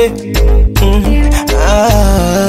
yeah. mm. ah.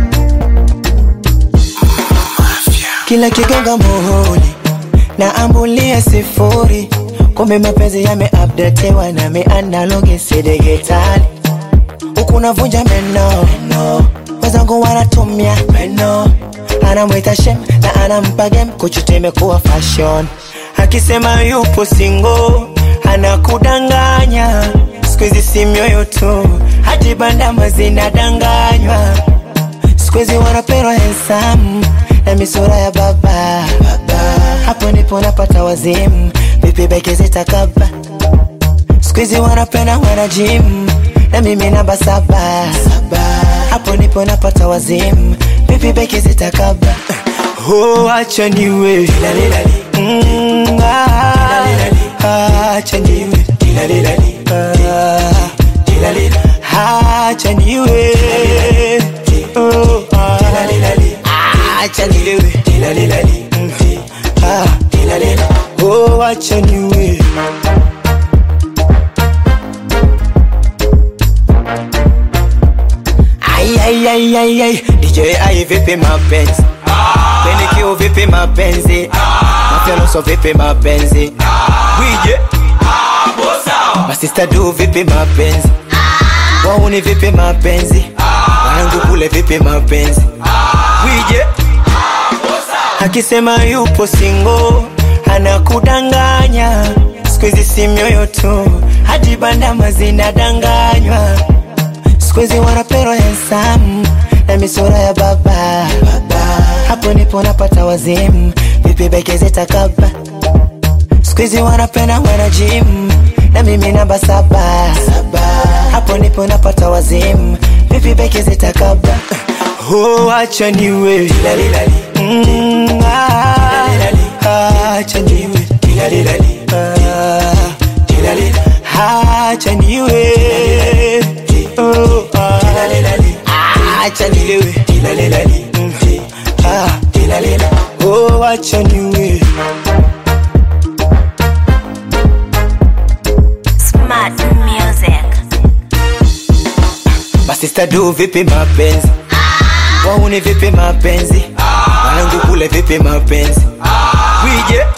Kila kigonga muhuri na ambulia sifuri, kumbe mapenzi yameupdatewa na mianalogi si digitali. Huku navunja meno meno, wenzangu wanatumia meno, anamwita shem na anampa game, kuchuta imekuwa fashion. Akisema yupo single anakudanganya, siku hizi si mioyo tu, hadi bandama zinadanganywa siku hizi wanapendwa handsome na misura ya baba, baba. Hapo ndipo napata wazimu, vipi beke zitakaba. Siku hizi wanapenda wana gym na mimi namba saba, saba. Hapo ndipo napata wazimu, vipi beke zitakaba. Oh, acha niwe Mm, ah, acha niwe Ah, acha niwe Oh, ah, acha niwe Mm, ah, oh, acha niwe Ai, ai, ai, ai, ai. DJ ai vipi mapenzi Penikio vipi mapenzi Mafyanoso vipi mapenzi Wije Masista du vipi mapenzi Wauni vipi mapenzi Wanangu kule vipi mapenzi Wije Akisema yupo single Anakudanganya Siku hizi si mioyo tu Hadi bandama zinadanganywa Siku hizi wanapendwa handsome na misura ya baba, baba. Hapo ndipo napata wazimu, vipi beke zitakaba. Siku hizi wanapenda wana gym na mimi namba saba, saba. Hapo ndipo napata wazimu, vipi beke zitakaba. Oh, acha niwe Mm, ah, ah, acha niwe Ah, acha niwe Oh, ah, ah, acha nilewe Mm, ah, oh, acha niwe Smart music. Masista du vipi mapenzi Wauni vipi mapenzi Wanangu kule vipi mapenzi Wije